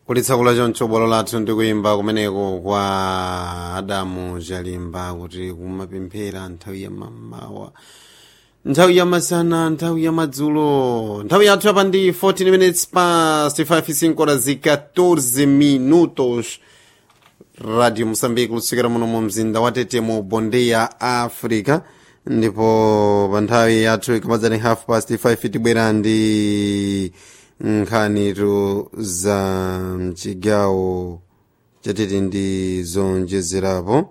kulitsakula choncho bwalo lathu ndi kuyimba kumeneko kwa adamu chalimba kuti kumapemphera nthawi ya mmawa nthawi ya masana nthawi ya madzulo nthawi yathu yapa ndi 14 minutes past 5 sinkora zi 14 minutos radio moçambique lusikira muno mu mzinda wa tete mu bonde ya africa ndipo pa nthawi yathu ikamadzani half past 5 tibwera ndi nkhanitu za mchigawo chatete ndi zonjezerapo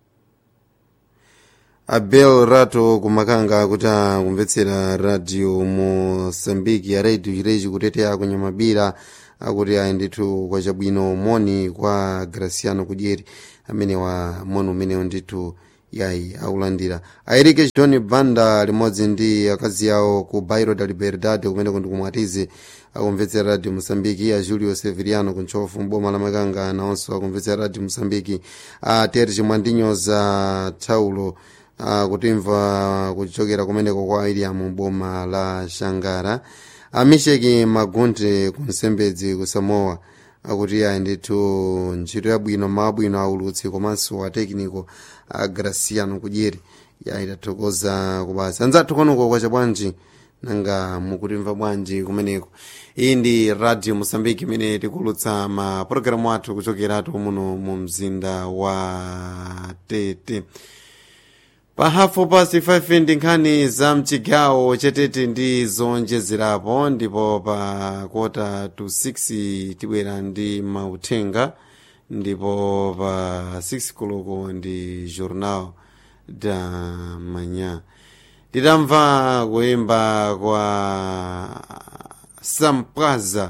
abel rato kumakanga kuti akumvetsera radio moçambique ya radio chirechi kuteteya kunyamabira akuti ayi ndithu kwa chabwino moni kwa graciano kudyeri amene wa moni umenewo ndithu yayi akulandira airike john banda limodzi ndi akazi awo ku bairo da liberdade kumeneko ndi kumwatize akumvetsera radio mosambiki a julio severiano kuntchofu mboma la makanga nawonso akumvetsera radio mosambiki a terji mwandinyoza thaulo akutimva kuchokera kumeneko kwa iriamu boma la shangara amisheki magunte kunsembedzi ku samoa akuti ayi ndithu ntchito yabwino mabwino aulutsi komanso atekniko a graciano kudyeri yayi tathokoza kubasa anzathu kwanuko kwacha bwanji nanga mukutimva bwanji kumeneko iyi ndi radio mosambiki imene tikulutsa mapulogalamu athu kuchokeratu muno mu mzinda wa tete pa hafu pasi 5 ndi nkhani za mchigawo chatete ndi zonjezerapo ndipo pa kota to 6 tibwera ndi mauthenga ndipo pa 6 koloko ndi journal da manya titamva kuyimba kwa sampaza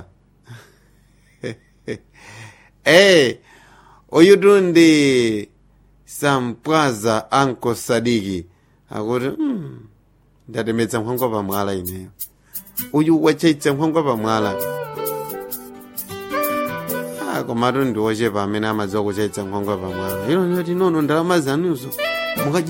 hey, uyutu ndi sampwaza anko sadiki akuti mm, ndatemetsa nkhwangwa pamwala ineyo uyu wachaitsa nkhwangwa pamwala ah, komatu ndi wochepa amene amadziwa kuchaitsa nkhwangwa pamwala ilo ndoti nono ndalama zanuzo